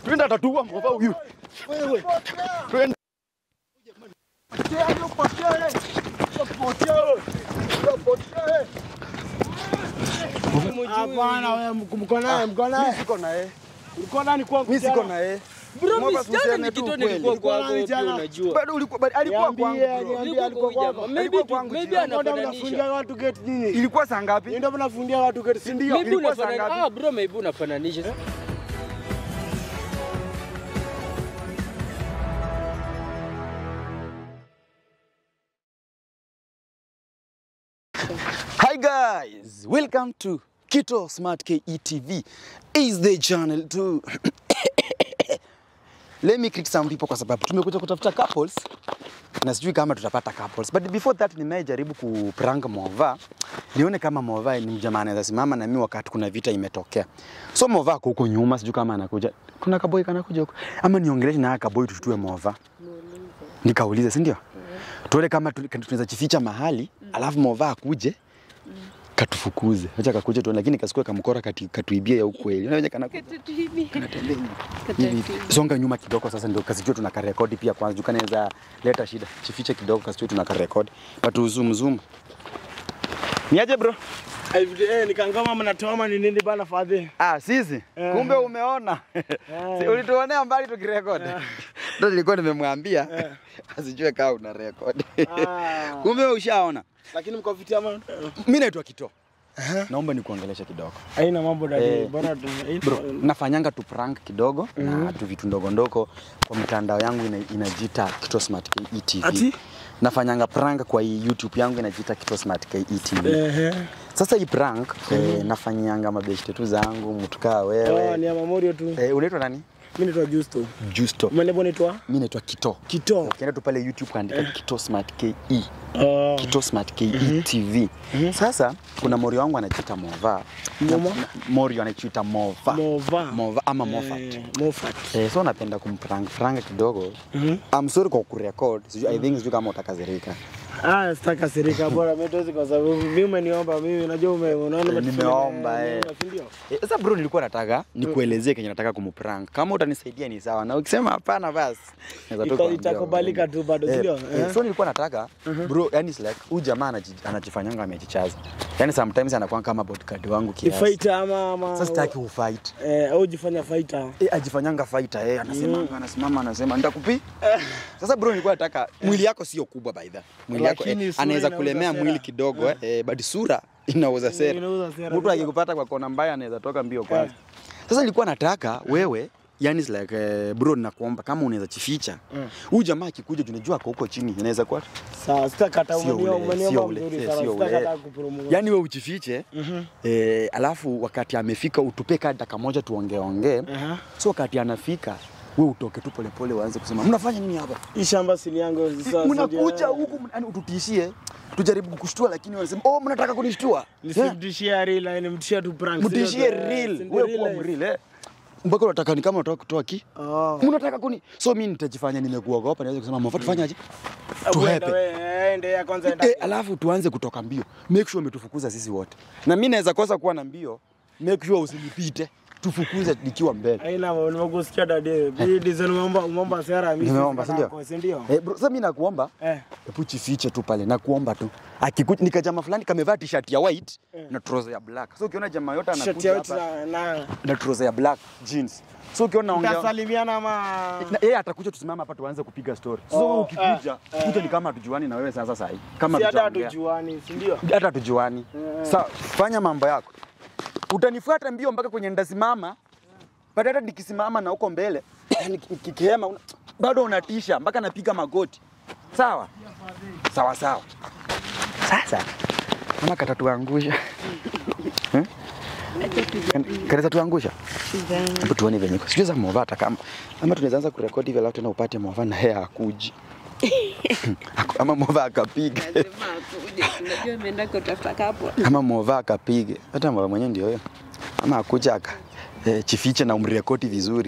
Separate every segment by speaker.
Speaker 1: Twende atatua mova huyu. Wewe. Twende.
Speaker 2: Hapana, wewe mko naye, mko naye.
Speaker 1: Siko na yeye.
Speaker 2: Ulikuwa nani kwangu?
Speaker 1: Mimi siko
Speaker 2: jana?
Speaker 1: na yeye.
Speaker 3: Bro,
Speaker 1: Mwamba
Speaker 3: mimi jana
Speaker 1: tuseme tu
Speaker 3: nikitoa
Speaker 1: ukweli.
Speaker 3: nilikuwa kwako
Speaker 2: Ulikuwa
Speaker 3: pia
Speaker 2: jana?
Speaker 3: unajua.
Speaker 1: Bado ulikuwa bado alikuwa
Speaker 2: Niambie,
Speaker 1: kwangu. bro.
Speaker 2: niambie,
Speaker 3: Nilikuwa
Speaker 2: alikuwa
Speaker 3: kwa
Speaker 2: kwako.
Speaker 3: jamaa. Maybe
Speaker 1: Alikuwa
Speaker 3: tu-
Speaker 1: kwangu
Speaker 3: maybe
Speaker 1: jioni.
Speaker 2: Ndio
Speaker 3: anafananisha.
Speaker 2: mnafungia watu gate nini?
Speaker 1: Ilikuwa saa ngapi?
Speaker 2: Ndio mnafungia watu gate, si ndio?
Speaker 3: Maybe
Speaker 1: ilikuwa saa
Speaker 3: unafananisha.
Speaker 1: ngapi?
Speaker 3: Ah, bro, maybe unafananisha.
Speaker 1: Hi guys, welcome to Kito Smart KE TV. Is the channel to Let me greet some people kwa sababu tumekuja kutafuta couples na sijui kama tutapata couples. But before that nimejaribu kuprank Mova. Nione kama Mova ni jamaa anaweza simama na mimi wakati kuna vita imetokea. So Mova ako huko nyuma sijui kama anakuja. Kuna kaboy kanakuja huko. Ama niongeleshe na kaboy tututue Mova. Nikaulize, si ndio? Tuone kama tu- tunaweza jificha mahali, alafu Mova akuje katufukuze. Acha kakuje tu lakini kasikue kamkora kati, katuibie ya ukweli. Unaweza kana kanatembea hivi. hivi. Songa nyuma kidogo sasa ndio kasijue tuna karekodi pia kwanza. Juu kanaweza leta shida. Chifiche kidogo kasijue tuna karekodi. But zoom zoom. Niaje bro?
Speaker 2: Eh, nikangoma mnatoa ni nini bana fadhi?
Speaker 1: Ah, sisi. Kumbe umeona. Si ulituonea mbali tukirekodi. Ndio nilikuwa nimemwambia asijue kama una rekodi.
Speaker 2: Ah.
Speaker 1: Kumbe ushaona.
Speaker 2: Lakini mko fiti ama?
Speaker 1: Mimi naitwa Kito. Naomba nikuongeleshe kidogo.
Speaker 2: Haina mambo dadi.
Speaker 1: Eh,
Speaker 2: Bora tu.
Speaker 1: Bro, nafanyanga tu prank kidogo na tu vitu ndogo ndogo kwa mitandao yangu ina, inajiita Kito Smart KE TV.
Speaker 2: Ati?
Speaker 1: Nafanyanga prank kwa hii YouTube yangu inajiita Kito Smart KE TV.
Speaker 2: Ehe.
Speaker 1: Sasa hii prank eh, nafanyianga mabeshte tu zangu mtu kaa
Speaker 2: Oh,
Speaker 1: wewe.
Speaker 2: ni ya Mamorio tu.
Speaker 1: Eh, unaitwa nani?
Speaker 2: Mimi naitwa Justo.
Speaker 1: Justo.
Speaker 2: Mwenye naitwa
Speaker 1: Mimi naitwa Kito.
Speaker 2: Kito.
Speaker 1: Ukienda tu pale YouTube kaandika Kito Smart KE.
Speaker 2: Oh.
Speaker 1: Kito Smart KE TV. Sasa kuna Morio wangu anajiita Mova.
Speaker 2: Moma?
Speaker 1: Na- Morio anajiita Mova.
Speaker 2: Mova.
Speaker 1: Mova ama Mofat.
Speaker 2: Eh, Mofat.
Speaker 1: Eh, so napenda kumprank prank kidogo.
Speaker 2: Mhm.
Speaker 1: I'm sorry kwa kurecord. Sijui I think sijui kama utakazirika.
Speaker 2: Ah, sitaka sirika bora mimi tuwezi kwa sababu mimi umeniomba mimi najua ume unaona
Speaker 1: Eh,
Speaker 2: umetufanya-
Speaker 1: nimeomba, eh.
Speaker 2: si ndio?
Speaker 1: Eh, Sasa bro nilikuwa nataka nikuelezee kenye nataka kumprank. Kama utanisaidia ni sawa. Na ukisema hapana basi. naweza tu
Speaker 2: Ita-
Speaker 1: kuambia
Speaker 2: itakubalika
Speaker 1: wewe.
Speaker 2: tu bado, si
Speaker 1: Eh,
Speaker 2: ndio?
Speaker 1: eh,
Speaker 2: Eh.
Speaker 1: So nilikuwa nataka bro, yani it's like huyu jamaa anaji- anajifanyanga amejichaza. Yani sometimes anakuwa kama bodyguard wangu
Speaker 2: Ni
Speaker 1: kiasi.
Speaker 2: fighter ama ama
Speaker 1: Sasa sitaki ufight.
Speaker 2: eh au jifanya fighter.
Speaker 1: Eh, ajifanyanga fighter eh, anasema anasimama anasema nitakupi. Sasa bro nilikuwa nataka mwili yako sio kubwa by the. Mwili yako
Speaker 2: Lakini
Speaker 1: eh,
Speaker 2: sura
Speaker 1: anaweza
Speaker 2: inauza
Speaker 1: kulemea
Speaker 2: sera.
Speaker 1: mwili kidogo eh, eh, but sura inauza sera.
Speaker 2: Inauza sera.
Speaker 1: Mtu akikupata kwa kona mbaya anaweza toka mbio kwanza. Sasa nilikuwa nataka wewe yani it's like eh, bro nakuomba kama unaweza chificha. Huyu jamaa akikuja tunajua ako huko chini inaweza kuwa
Speaker 2: Sawa, sitakata
Speaker 1: Sio
Speaker 2: umeniomba
Speaker 1: ule,
Speaker 2: umeniomba
Speaker 1: sio ule,
Speaker 2: mzuri
Speaker 1: eh,
Speaker 2: sana.
Speaker 1: sio ule.
Speaker 2: Sitakata kupromote.
Speaker 1: yani wewe uchifiche eh, alafu wakati amefika utupe kaa dakika moja tuongeongee
Speaker 2: Aha.
Speaker 1: so wakati anafika we utoke tu polepole uanze kusema mnafanya nini hapa
Speaker 2: Hii shamba si ni yangu sasa.
Speaker 1: mnakuja huku yani ututishie tujaribu kukushtua lakini wanasema oh mnataka kunishtua yeah.
Speaker 2: Nisimtishie real, yani mtishie tu prank.
Speaker 1: mtishie
Speaker 2: Eh,
Speaker 1: real
Speaker 2: si ndio
Speaker 1: wewe
Speaker 2: real
Speaker 1: kuwa
Speaker 2: life?
Speaker 1: mreal eh mpaka unataka ni kama unataka kutoa ki
Speaker 2: Oh.
Speaker 1: mnataka kuni so mimi nitajifanya nimekuogopa niweze kusema mfa tufanyaje
Speaker 2: Uenda
Speaker 1: tuhepe
Speaker 2: wewe, ende ya kwanza enda.
Speaker 1: Eh, alafu tuanze kutoka mbio make sure umetufukuza sisi wote na mimi naweza kosa kuwa na mbio make sure usinipite tufukuze nikiwa mbele
Speaker 2: Haina nimekusikia dadi. Hii design umeomba umeomba sera mimi.
Speaker 1: Nimeomba, si ndio?
Speaker 2: Si ndio?
Speaker 1: eh, bro, sasa mimi nakuomba
Speaker 2: Eh.
Speaker 1: hebu chifiche tu pale nakuomba tu akikuja nikajama fulani kamevaa t-shirt ya white na trouser ya black so ukiona jamaa yote
Speaker 2: Shati
Speaker 1: anakuja
Speaker 2: yetu
Speaker 1: hapa
Speaker 2: na na
Speaker 1: na trouser ya black jeans so ukiona naongea
Speaker 2: Mtasalimiana ama
Speaker 1: na yeye atakuja tusimama hapa tuanze kupiga story so
Speaker 2: Oh,
Speaker 1: ukikuja kuja ni kama hatujuani na wewe sasa sahi kama
Speaker 2: si hata
Speaker 1: tutaongea.
Speaker 2: hatujuani, si ndio?
Speaker 1: hata tujuani. Sa fanya mambo yako, utanifuata mbio mpaka kwenye ndasimama, baada hata nikisimama na huko mbele niki- nikikihema una, bado unatisha mpaka napiga magoti. Sawa sawa sawa. Sasa kama katatuangusha Eh? katatuangusha Hebu tuone venye iko. sijui za Mova hata kama ama tunaweza anza kurekodi hivi alafu tena upate Mova na yeye akuji ama Mova akapiga
Speaker 4: Lazima akuje. Unajua ameenda kutafuta kapo.
Speaker 1: ama Mova akapige, hata Mova mwenyewe ndio hiyo, ama akuja aka eh, chifiche na umrekodi vizuri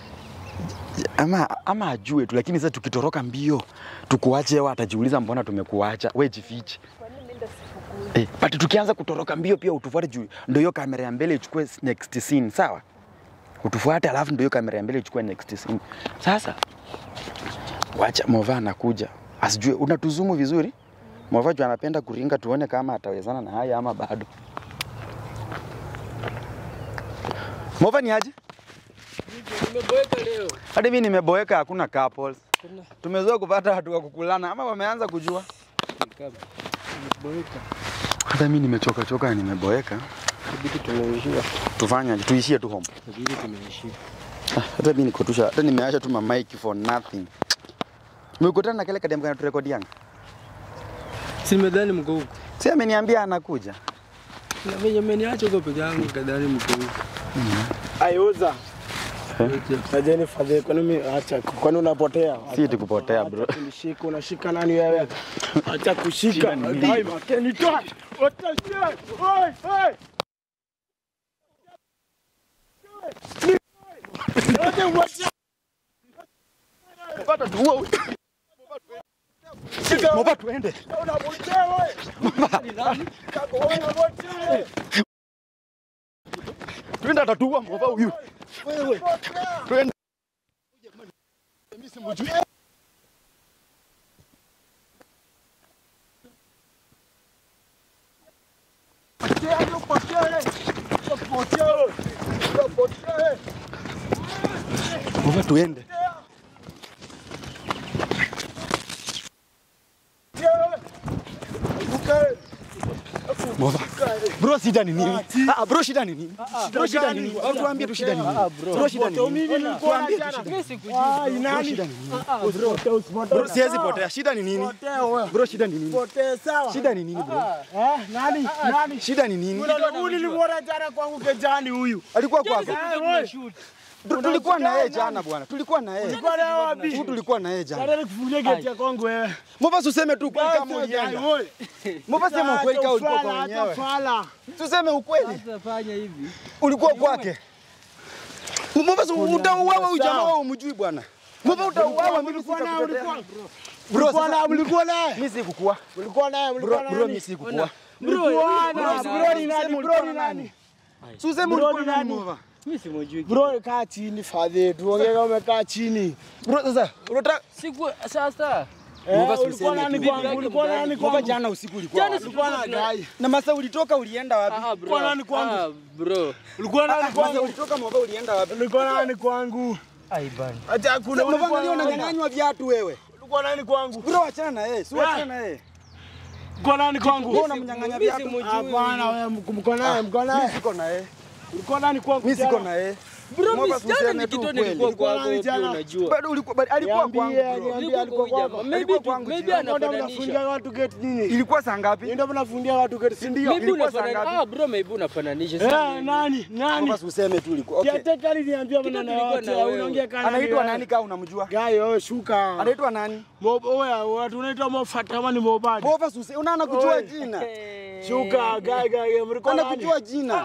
Speaker 1: ama, ama ajue tu, lakini sasa tukitoroka mbio tukuache, wewe atajiuliza mbona tumekuacha, we jifiche. Eh, but tukianza kutoroka mbio pia utufuate juu ndio hiyo kamera ya mbele ichukue next scene, sawa? utufuate, alafu ndio hiyo kamera ya mbele ichukue next scene. Sasa wacha Mova anakuja, asijue unatuzumu vizuri. Mova juu anapenda kuringa, tuone kama atawezana na haya ama bado. Mova ni aje?
Speaker 2: Nimeboeka leo.
Speaker 1: Hadi mimi nimeboeka, hakuna couples. Tumezoea kupata watu wa kukulana ama wameanza kujua.
Speaker 2: Nimeboeka.
Speaker 1: Hata mimi nimechoka choka na nimeboeka.
Speaker 2: Ibidi tumeishia.
Speaker 1: Tufanye aje? Tuishie tu home.
Speaker 2: Ibidi tumeishia.
Speaker 1: Ah, hata mimi nikotusha, hata nimeacha tu ma mic for nothing. Umekutana na kile kadem kana turekodianga?
Speaker 2: Si nimedhani mko huko.
Speaker 1: Si ameniambia anakuja.
Speaker 2: Na mimi ameniacha huko peke yangu kadhani mko huko. Ayoza. Najeni fadhili kwani mimi acha kwani unapotea?
Speaker 1: Si eti kupotea, bro.
Speaker 2: Acha kunishika unashika nani wewe? Acha kushika. Dai makeni toa. Watashia. Oi, oi. Wote wote.
Speaker 1: Pata tuua huyu. Moba tuende.
Speaker 2: Unapotea wewe. Kako wewe unapotea.
Speaker 1: Tuende atatuua moba huyu.
Speaker 2: Wewe.
Speaker 1: Tuende. Moba tuende. Moba. Bro shida ni nini? Ah, bro shida ni nini? Bro shida ni nini? Au tuambie tu shida ni nini? Bro shida ni nini? Tuambie tu shida ni nini? Bro shida ni nini? Bro siwezi potea. Shida ni nini? Bro shida ni nini? Shida ni nini bro? Shida ni nini?
Speaker 2: Nilimwona jana kwangu kejani huyu.
Speaker 1: Alikuwa kwako. Tu- Tulikuwa na yeye jana bwana. Tulikuwa na yeye.
Speaker 2: Ulikuwa naye wapi?
Speaker 1: Tu tulikuwa na yeye jana.
Speaker 2: Nataka nikufungie geti ya kwangu wewe.
Speaker 1: Mbona useme tu kweli kama ulienda? Mbona sema ukweli kama ulikuwa kwa mwenyewe?
Speaker 2: Fala.
Speaker 1: Tuseme ukweli.
Speaker 2: Fanya hivi.
Speaker 1: Ulikuwa kwake. Mbona utauawa huyu jamaa wewe umjui bwana? Mbona utauawa mimi
Speaker 2: Ulikuwa naye,
Speaker 1: sitakutetea.
Speaker 2: ulikuwa-
Speaker 1: Bro,
Speaker 2: ulikuwa
Speaker 1: sasa-
Speaker 2: naye, ulikuwa naye.
Speaker 1: mimi sikukua.
Speaker 2: Ulikuwa naye,
Speaker 1: Bro,
Speaker 2: ulikuwa
Speaker 1: bro
Speaker 2: naye.
Speaker 1: mimi sikukua.
Speaker 2: Ulikuwa naye.
Speaker 1: Bro,
Speaker 2: Bro ni nani?
Speaker 1: sema
Speaker 2: Bro
Speaker 1: ulikuwa
Speaker 2: ni nani?
Speaker 1: Si useme
Speaker 2: Bro,
Speaker 1: ulikuwa
Speaker 2: ni
Speaker 1: nani
Speaker 2: nani?
Speaker 1: Mova?
Speaker 2: Bro kaa chini fadhi. Tuongee kama umekaa chini.
Speaker 1: Bro sasa unataka
Speaker 3: Siku sasa
Speaker 2: Eh,
Speaker 1: Mova si
Speaker 2: ulikuwa
Speaker 1: useme
Speaker 2: nani
Speaker 1: tu.
Speaker 2: kwangu? Ulikuwa nani
Speaker 1: Mova
Speaker 2: kwangu?
Speaker 1: jana usiku ulikuwa wapi?
Speaker 2: Ulikuwa na gai.
Speaker 1: Na masa ulitoka ulienda wapi?
Speaker 3: ah bro.
Speaker 2: Ulikuwa nani kwangu?
Speaker 3: Ah bro.
Speaker 2: Ulikuwa nani
Speaker 1: Masa
Speaker 2: kwangu?
Speaker 1: ulitoka Mova ulienda wapi?
Speaker 2: Ulikuwa nani kwangu?
Speaker 3: Ai bana.
Speaker 2: Acha kuna
Speaker 1: Mova
Speaker 2: ulikuwa
Speaker 1: ndio
Speaker 2: nani?
Speaker 1: unanyang'anywa viatu wewe.
Speaker 2: Ulikuwa nani kwangu?
Speaker 1: Bro achana na yeye, si achana na yeye.
Speaker 2: Ulikuwa nani kwangu?
Speaker 1: Wewe unamnyang'anya viatu.
Speaker 2: Hapana wewe mko naye, mko
Speaker 1: Mimi
Speaker 2: naye.
Speaker 1: siko na yeye.
Speaker 2: Ulikuwa nani kwangu?
Speaker 1: Mimi siko
Speaker 2: jana?
Speaker 1: na yeye.
Speaker 3: Bro,
Speaker 1: Mwamba
Speaker 3: mimi jana
Speaker 1: tuseme tu
Speaker 3: nikitoa
Speaker 1: ukweli.
Speaker 3: nilikuwa
Speaker 2: Ulikuwa
Speaker 3: kwako
Speaker 2: nani
Speaker 3: pia
Speaker 2: jana?
Speaker 3: unajua.
Speaker 1: Bado ulikuwa bado alikuwa
Speaker 2: Niambie,
Speaker 1: kwangu bro.
Speaker 2: niambie
Speaker 3: Nilikuwa
Speaker 2: alikuwa
Speaker 3: kwa huyu
Speaker 2: kwako.
Speaker 3: jamaa. Maybe
Speaker 1: Alikuwa
Speaker 3: tu-
Speaker 1: kwangu
Speaker 3: maybe
Speaker 1: jana.
Speaker 2: Ndio
Speaker 3: anafananisha.
Speaker 2: mnafungia watu gate nini?
Speaker 1: Ilikuwa saa ngapi?
Speaker 2: Ndio mnafungia watu gate si ndio?
Speaker 3: Maybe
Speaker 1: ilikuwa saa
Speaker 3: unafananisha.
Speaker 1: ngapi?
Speaker 3: Ah bro, maybe unafananisha.
Speaker 2: Eh,
Speaker 3: Sasa
Speaker 2: nani? Nani?
Speaker 1: Basi useme tu ulikuwa. Okay.
Speaker 2: Kiateka aliniambia
Speaker 3: Kitu
Speaker 2: maneno
Speaker 3: tulikuwa
Speaker 2: yote.
Speaker 3: na wewe.
Speaker 2: Unaongea kana
Speaker 1: Anaitwa nani kama unamjua?
Speaker 2: Gayo, wewe shuka.
Speaker 1: Anaitwa nani?
Speaker 2: Mo- Oya, watu unaitwa Mofat ama ni Mobadi?
Speaker 1: Bova suse, unaona kujua
Speaker 2: Oi.
Speaker 1: jina.
Speaker 2: Shuka, gayo, gayo, mlikuwa nani?
Speaker 1: Anakujua jina.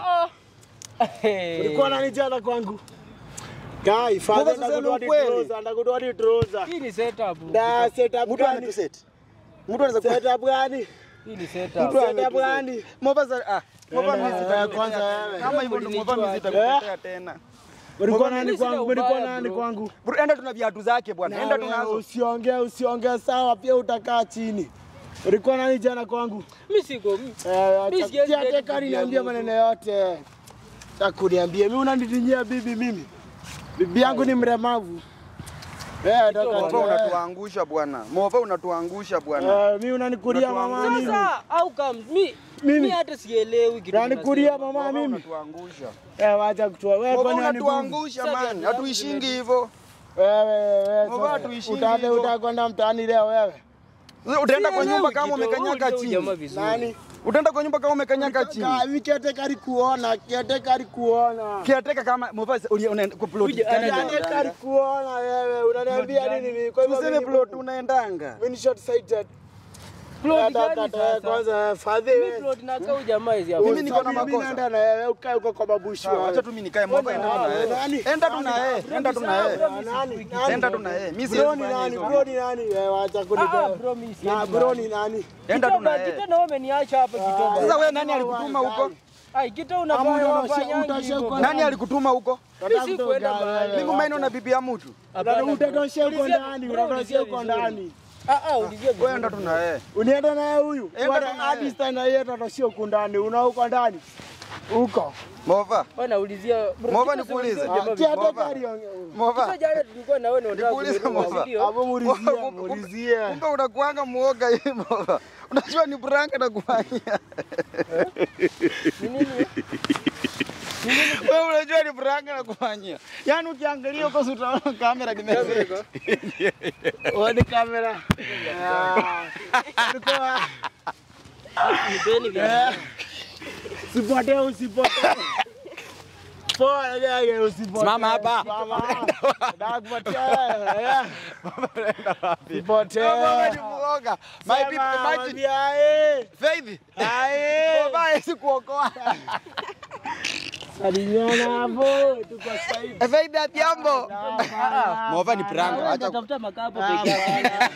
Speaker 2: Mlikuwa nani jana kwangu? Guy,
Speaker 1: Baba,
Speaker 2: father
Speaker 1: tuseme
Speaker 2: ndakutoa hadi
Speaker 1: ukweli.
Speaker 2: trouser, ndakutoa hadi trouser.
Speaker 3: Hii ni setup.
Speaker 2: Da setup
Speaker 1: Mtu
Speaker 2: gani?
Speaker 1: anatuseti. Mtu anaweza ku
Speaker 2: Setup gani?
Speaker 3: Hii ni setup.
Speaker 1: Mtu
Speaker 2: Setup
Speaker 1: ametuseti.
Speaker 2: gani?
Speaker 1: Mova za ah, Mova
Speaker 2: Eh,
Speaker 1: mimi
Speaker 2: eh,
Speaker 1: sitakutetea
Speaker 2: kwanza
Speaker 1: tena.
Speaker 2: wewe.
Speaker 1: Kama hivyo ndio Mova mimi sitakutetea tena.
Speaker 2: Mlikuwa
Speaker 3: Mimi
Speaker 2: nani
Speaker 3: sina
Speaker 2: kwangu? Mlikuwa
Speaker 3: ubaya,
Speaker 2: nani
Speaker 3: bro.
Speaker 2: kwangu?
Speaker 1: Bro, enda tuna viatu zake bwana. Enda
Speaker 2: Na wewe
Speaker 1: tunazo.
Speaker 2: Usiongee, usiongee sawa, pia utakaa chini. Ulikuwa nani jana kwangu?
Speaker 3: Mimi siko.
Speaker 2: Eh,
Speaker 3: Mimi siwezi
Speaker 2: acha-
Speaker 3: date
Speaker 2: acha
Speaker 3: bibi
Speaker 2: niambia
Speaker 3: yangu.
Speaker 2: maneno yote. Takuniambia mimi unanitinyia bibi mimi. Bibi yangu ni mremavu. Eh,
Speaker 1: Mova
Speaker 2: toka.
Speaker 1: unatuangusha bwana. Mova unatuangusha bwana.
Speaker 2: Eh, mimi unanikulia mama mimi.
Speaker 3: Sasa au kama mimi
Speaker 2: Mimi?
Speaker 3: mimi hata sielewi kitu.
Speaker 2: Unanikulia
Speaker 3: unasema.
Speaker 2: mama
Speaker 1: Mova
Speaker 2: mimi.
Speaker 1: unatuangusha.
Speaker 2: Eh, wacha kutoa. Wewe
Speaker 1: Mova
Speaker 2: kwani unanibugu?
Speaker 1: unatuangusha
Speaker 3: Sasa
Speaker 1: man.
Speaker 3: viatu yangu
Speaker 1: Hatuishingi hivyo.
Speaker 2: Wewe wewe.
Speaker 1: Mama,
Speaker 2: sasa,
Speaker 1: tuishingi
Speaker 2: utaanza-
Speaker 1: hivyo.
Speaker 2: Utakwenda mtaani leo wewe.
Speaker 1: Utaenda kwa
Speaker 3: Sielewi
Speaker 1: nyumba kama
Speaker 3: kitu,
Speaker 1: umekanyaka
Speaker 3: huyu jamaa
Speaker 1: chini.
Speaker 3: vizuri.
Speaker 2: Nani?
Speaker 1: Utaenda kwa nyumba kama umekanyaka chini.
Speaker 2: Ka- Kiate kari kuona, kiate kari kuona.
Speaker 1: Kiateka kama Mova uli- unaenda kwa plot.
Speaker 3: Uja-
Speaker 1: gani
Speaker 3: ana-
Speaker 2: Kiate kari
Speaker 1: unaendanga?
Speaker 2: kuona wewe. Unaniambia nini mimi? Kwa hivyo
Speaker 1: Tuseme
Speaker 2: mimi-
Speaker 1: plot unaendanga.
Speaker 2: mimi ni short sighted.
Speaker 3: Plot
Speaker 2: Da- da-
Speaker 3: gani
Speaker 2: da-
Speaker 3: sasa?
Speaker 2: Kwanza fadhi
Speaker 3: Mimi
Speaker 2: wewe.
Speaker 3: plot na kau jamaa hizi hapa.
Speaker 1: Mimi niko na
Speaker 2: Mimi
Speaker 1: makosa.
Speaker 2: naenda na wewe ukae huko kwa babushi
Speaker 1: Sawa,
Speaker 2: wewe.
Speaker 1: Acha tu mimi nikae Mova enda tu na
Speaker 2: Nani?
Speaker 1: yeye. Enda tu na yeye. Enda tu na yeye.
Speaker 2: Nani? Nani?
Speaker 1: Enda tu na yeye. Mimi
Speaker 2: Bro
Speaker 1: siwezi
Speaker 2: ni
Speaker 1: fanya
Speaker 2: nani?
Speaker 1: hivyo.
Speaker 2: Bro ni nani? Wewe acha
Speaker 3: Ah,
Speaker 2: kunipea.
Speaker 3: bro mimi
Speaker 2: Na
Speaker 3: siendi.
Speaker 2: bro ni nani?
Speaker 1: Enda tu na
Speaker 3: Kitendo
Speaker 1: yeye.
Speaker 3: kitendo wewe umeniacha hapa kidogo.
Speaker 1: Sasa wewe nani alikutuma huko?
Speaker 3: Ai, kitu
Speaker 2: Ama
Speaker 3: unafanya
Speaker 2: utasha-
Speaker 3: wafanyangi
Speaker 2: utasha
Speaker 3: hivyo.
Speaker 2: uko
Speaker 1: Nani alikutuma huko?
Speaker 3: Mimi sikuenda mahali.
Speaker 1: Mimi maino na bibi ya mtu.
Speaker 3: Hapana,
Speaker 2: Utatoshea uko
Speaker 3: ulizia-
Speaker 2: ndani,
Speaker 3: bro,
Speaker 2: utatoshea uko
Speaker 3: ulizia vizuri.
Speaker 2: ndani.
Speaker 3: Ah, ah, ulizia vizuri.
Speaker 1: Wewe ndo tuna yeye.
Speaker 2: Unaenda naye huyu?
Speaker 1: Enda
Speaker 2: Bwana,
Speaker 1: tu naye.
Speaker 2: hadi sasa na yeye atatoshea uko ndani. Una uko ndani. Uko.
Speaker 1: Mova.
Speaker 3: Bwana ulizia. bro,
Speaker 1: Mova
Speaker 3: kitu
Speaker 1: nikuulize.
Speaker 3: ulizia jamaa
Speaker 2: Acha
Speaker 1: Mova.
Speaker 2: daktari
Speaker 1: Mova.
Speaker 3: Kitu jana tulikuwa na wewe na unataka
Speaker 1: Nikuulize,
Speaker 3: kununua,
Speaker 1: Mova.
Speaker 3: si ndio?
Speaker 2: Hapo mulizie,
Speaker 1: Kumbe-
Speaker 2: mulizie.
Speaker 1: Kumbe unakuanga muoga hivi Mova. Unajua ni prank na kufanyia.
Speaker 3: Ni nini?
Speaker 1: Wewe unajua ni prank na kufanyia. Yaani ukiangalia huko si utaona kamera kimeweka.
Speaker 2: Oni kamera. Ah, Ulikuwa
Speaker 3: Nipeni vya.
Speaker 2: usipotee usipotee. Poa ndio usipotee.
Speaker 1: Simama hapa.
Speaker 2: Simama. Nataka kupotea. Usipotee.
Speaker 1: Mova ni muoga. My
Speaker 2: Sema,
Speaker 1: people imagine.
Speaker 2: mwambia, eh.
Speaker 1: Faith.
Speaker 2: Aye.
Speaker 1: Mova hawezi kuokoa.
Speaker 2: Salimiana hapo. Tuko sahihi.
Speaker 1: Faith atiambo. Mova ni prank.
Speaker 3: Wewe
Speaker 1: Acha
Speaker 3: unatafuta makapo peke yako.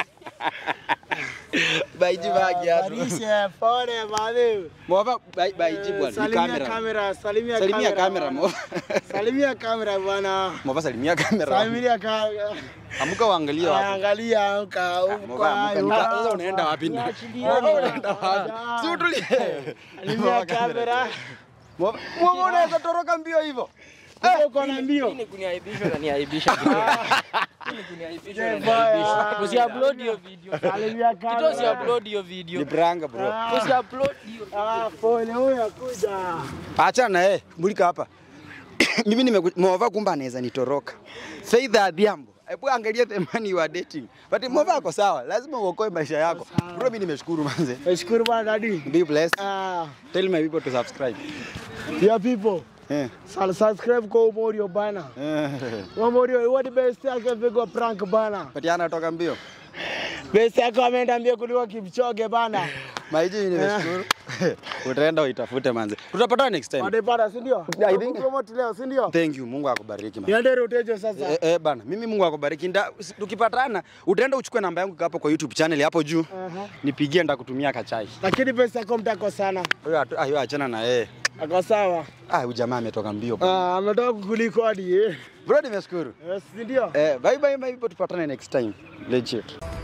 Speaker 1: baiji bagi hapo.
Speaker 2: Barishe pole bade.
Speaker 1: Mova bai- baiji bwana. Ni
Speaker 2: Salimia
Speaker 1: kamera.
Speaker 2: kamera, salimia
Speaker 1: Salimia
Speaker 2: kamera.
Speaker 1: kamera Mova.
Speaker 2: Salimia kamera bwana.
Speaker 1: Mova salimia kamera.
Speaker 2: Salimia kamera.
Speaker 1: Amuka uangalie hapo.
Speaker 2: Angalia amka
Speaker 1: Mova amuka. Nika- Sasa unaenda wapi? Mova unaenda wapi? Si utulie.
Speaker 2: Salimia kamera.
Speaker 1: Mova Mova unaweza toroka mbio hivyo.
Speaker 2: Uko na mbio.
Speaker 3: Hii ni kuniaibisha na niaibisha. Hii ni kuniaibisha na
Speaker 2: Mbaya.
Speaker 3: niaibisha. Usiupload hiyo video.
Speaker 2: Salimia
Speaker 3: Kitu
Speaker 2: kamera.
Speaker 3: usiupload hiyo video.
Speaker 1: Ni prank bro.
Speaker 3: Usiupload hiyo.
Speaker 2: Ah, pole huyo akuja.
Speaker 1: Acha na yeye, mulika hapa. Mimi nimemwova kumbe anaweza nitoroka. Faith Adhiambo. Hebu angalia the man you are dating. But Mova ako sawa, lazima uokoe maisha yako. Bro, mimi nimeshukuru manze.
Speaker 2: Nashukuru bwana dadi.
Speaker 1: Be blessed.
Speaker 2: Ah,
Speaker 1: Tell my people to subscribe.
Speaker 2: dear people,
Speaker 1: Eh.
Speaker 2: sal subscribe kwa Umorio bana.
Speaker 1: Eh.
Speaker 2: Umorio, what the best yake pigwa prank bana.
Speaker 1: But yana toka mbio.
Speaker 2: Best yake ameenda mbio kuliko Kipchoge bana.
Speaker 1: Maiji mimi nimeshukuru. Utaenda uitafute manze. Tutapatana next time.
Speaker 2: Wadepata, si ndio?
Speaker 1: I think-
Speaker 2: Promote leo, si ndio?
Speaker 1: Thank you. Mungu akubariki man.
Speaker 2: Niende rotejo sasa.
Speaker 1: Eh, eh, bana, mimi Mungu akubariki. Nda- Tukipatana utaenda uchukue namba yangu hapo kwa YouTube channel hapo juu.
Speaker 2: Aha.
Speaker 1: Nipigie ndakutumia kachai.
Speaker 2: Lakini pesa yako mtako sana.
Speaker 1: Huyo atu- ah, huyo achana na yeye.
Speaker 2: Ako sawa.
Speaker 1: Ah, huyu jamaa ametoka mbio. bwana.
Speaker 2: Ah, ametoka kukuliko hadi eh.
Speaker 1: Bro, nimeshukuru.
Speaker 2: Yes, si ndio?
Speaker 1: Eh, bye bye bye, tupatane next time. Legit.